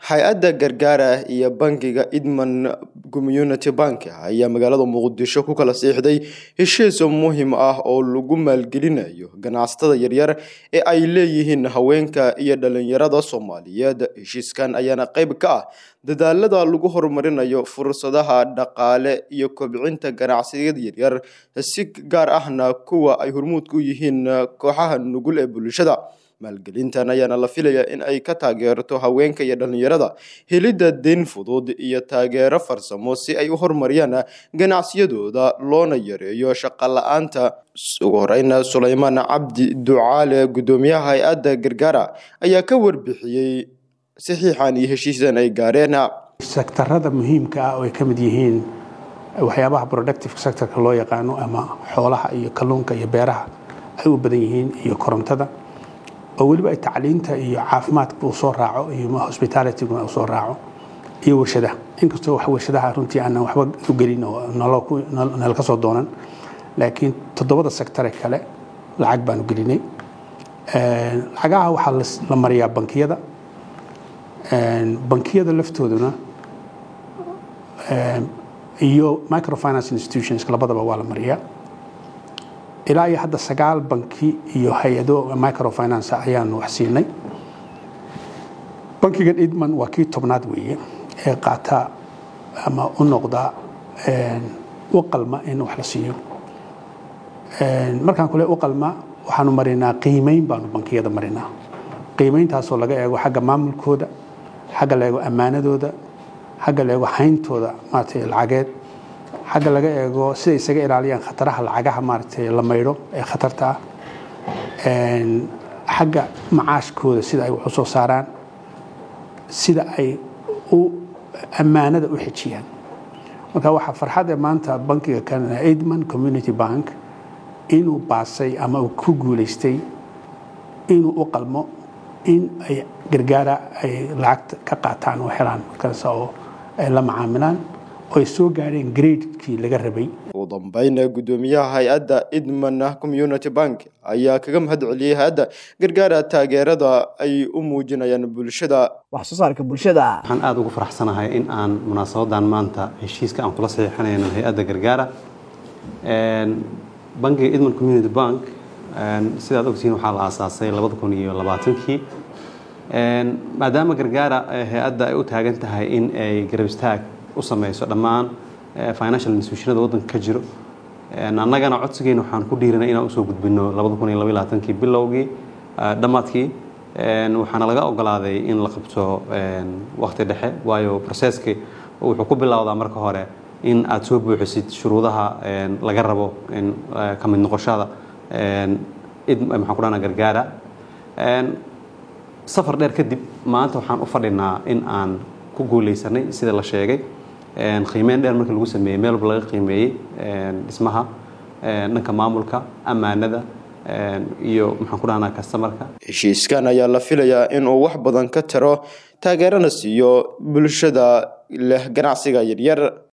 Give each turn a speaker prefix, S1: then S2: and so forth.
S1: hay-adda gargaara iyo bangiga idman community bank ayaa magaalada muqdisho ku kala siixday heshiis muhiim ah oo lagu maalgelinayo ganacsatada yaryar ee ay leeyihiin haweenka iyo dhalinyarada soomaaliyeed heshiiskan ayaana qeyb ka ah dadaalada lagu horumarinayo fursadaha dhaqaale iyo kobcinta ganacsiyada yaryar si gaar ahna kuwa ay hormuudka u yihiin kooxaha nugul ee bulshada maalgelintan ayaana la filayaa in ay ka taageerto haweenka iyo dhalinyarada helidda deyn fudud iyo taageero farsamo si ay u horumariyaan ganacsiyadooda loona yareeyo shaqo la-aanta ugu horeyna suleymaan cabdi ducaale guddoomiyaha hay-adda gargaara ayaa ka warbixiyey saxiixan iyo heshiisdan ay gaareen
S2: sektarada muhiimka ah oo ay ka mid yihiin waxyaabaha productive sectorka loo yaqaano ama xoolaha iyo kalluunka iyo beeraha ay u badan yihiin iyo korontada oo weliba ay tacliinta iyo caafimaadka uu soo raaco iyo hospitalityguna uu soo raaco iyo warshadaha inkastoo wax warshadaha runtii aanan waxba u gelin oo nala ka soo doonan laakiin toddobada sektare kale lacag baanu gelinay lacagaha waxaa la mariyaa bankiyada bankiyada laftooduna iyo microfinance institutions labadaba waa la mariyaa ilaa iyo hadda sagaal banki iyo hay-ado microfinance ayaanu wax siinay bankigan idman waa kii tobnaad weeye ee qaata ama u noqda u qalma in wax la siiyo markaan kule u qalma waxaanu marinaa qiimeyn baanu bankiyada marinaa qiimeyntaasoo laga eego xagga maamulkooda xagga la eego ammaanadooda xagga la eego hayntooda maaragtay lacageed xagga laga eego siday isaga ilaaliyaan khataraha lacagaha maaragtay la maydho ee khatarta ah xagga macaashkooda sida ay wax u soo saaraan sida ay u ammaanada u xejiyaan marka waxaa farxadee maanta bankiga canada aidman community bank inuu baasay ama uu ku guulaystay inuu u qalmo in ay gargaara ay lacagta ka qaataan oo helaan markaas oo ay la macaamilaan oo ay soo gaadheen gradekii laga rabay
S1: ugu dambeyna guddoomiyaha hay-adda idman community bank ayaa kaga mahad celiyey hay-adda gargaara taageerada ay u muujinayaan bulshada
S3: wax soo saarka bulshada
S4: waxaan aada ugu faraxsanahay in aan munaasabadan maanta heshiiska aan kula saxiixanayno hay-adda gargaara bankiga idman community bank sidaad ogtihiin waxaa la aasaasay labada kun iyo labaatankii maadaama gargaara hay-adda ay u taagan tahay in ay garab istaag u sameyso dhammaan financial institutionada waddanka ka jiro annagana codsigeena waxaan ku dhiiranay inaan usoo gudbino labada kun iyo laba labaatankii bilowgii dhammaadkii waxaana laga ogolaaday in la qabto waqti dhexe waayo proceski wuxuu ku bilowdaa marka hore in aad soo buuxisid shuruudaha laga rabo ka mid noqoshada maxaan ku dhahna gargaara safar dheer kadib maanta waxaan u fadhinaa in aan ku guuleysanay sida la sheegay qiimeyn dheer markii lagu sameeyey meel walba laga qiimeeyey dhismaha dhanka maamulka ammaanada iyo maxaan ku dhahnaa kastamarka
S1: heshiiskan ayaa la filayaa inuu wax badan ka taro taageerana siiyo bulshada leh ganacsiga yaryar